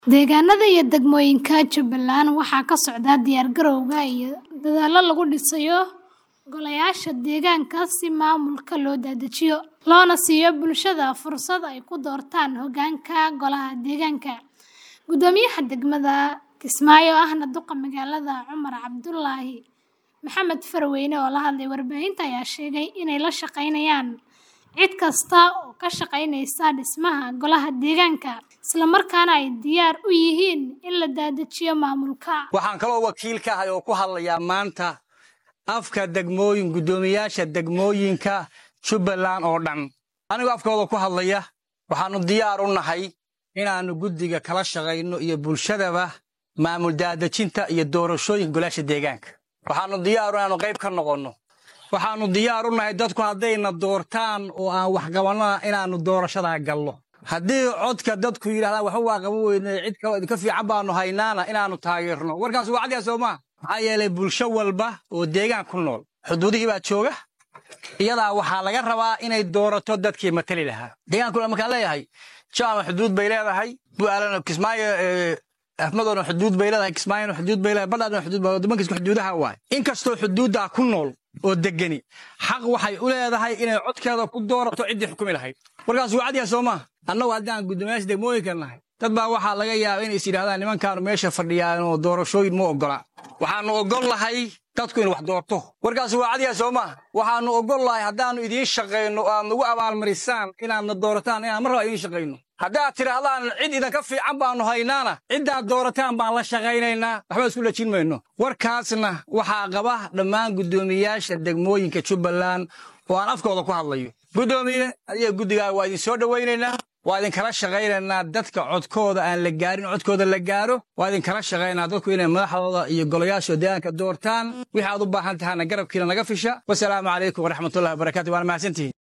Deegaanada iyo degmooyinka Jubbaland waxaa ka socda diyaar-garowga iyo dadaallo lagu dhisayo golayaasha deegaanka si maamulka loo dedejiyo, loona siiyo bulshada fursad ay ku doortaan hoggaanka golaha deegaanka. Guddoomiyaha degmada Kismaayo ahna duqa magaalada Cumar Cabdulaahi Maxamed Farweyne oo la hadlay warbaahinta ayaa sheegay inay la shaqeynayaan cid kasta oo ka shaqeynaysa dhismaha golaha deegaanka, isla markaana ay diyaar u yihiin in la dedejiyo maamulka. waxaan kaloo wakiil ka ahay oo ku hadlayaa maanta afka degmooyin guddoomiyaasha degmooyinka jubbaland oo dhan anigoo afkooda ku hadlaya waxaannu diyaar u nahay inaannu guddiga kala shaqayno iyo bulshadaba maamul daadejinta iyo doorashooyinka golaasha deegaanka waxaannu diyaar inaannu qayb ka noqonno waxaannu diyaar u nahay dadku haddayna doortaan oo aan wax qabannana inaannu doorashadaa gallo haddii codka dadku yidhahdaan waxba waa qaban weynay cid kaloo idinka fiican baannu haynaana inaannu taageerno warkaas waa cadyaa soo maa maxaa yeelay bulsho walba oo deegaan ku nool xuduudihii baa jooga iyadaa waxaa laga rabaa inay doorato dadkii matali lahaa deegaankuna markaan leeyahay jaama xuduud bay leedahay bu'aalana kismaayo afmadoona xuduud bay leedahay kismaayona xuduud bay leedahay badhaadna xuduud bay waddamankiisku xuduudaha waay inkastoo xuduuddaa ku nool oo degani xaq waxay u leedahay inay codkeeda ku doorato ciddii xukumi lahayd warkaas waa cadyaa soo maa annagu haddaan guddoomiyaasha degmooyinka nahay dad baa waxaa laga yaaba inay is yidhahdaan nimankaanu meesha fadhiyaan oo doorashooyin ma oggola waxaannu oggol lahay dadku inu wax doorto warkaas waa cadyaa soo maa waxaannu oggol lahay haddaannu idiin shaqayno oo aad nagu abaalmarisaan inaadna doorataan inaan mar raba idiin shaqayno haddaad tidhaahdaan cid idinka fiican baannu haynaana ciddaad doorataan baan la shaqaynaynaa waxba isku lajin mayno warkaasna waxaa qaba dhammaan guddoomiyaasha degmooyinka jubbaland oo aan afkooda ku hadlayo guddoomiye adiga guddigaa waa idin soo dhowaynaynaa waa idinkala shaqaynaynaa dadka codkooda aan la gaarin codkooda la gaaro waa idinkala shaqaynaa dadku inay madaxdooda iyo golayaasha deegaanka doortaan wixii aad u baahan tahana garabkiina naga fisha wasalaamu calaykum waraxmatullahi wabarakatu waana mahadsantihiin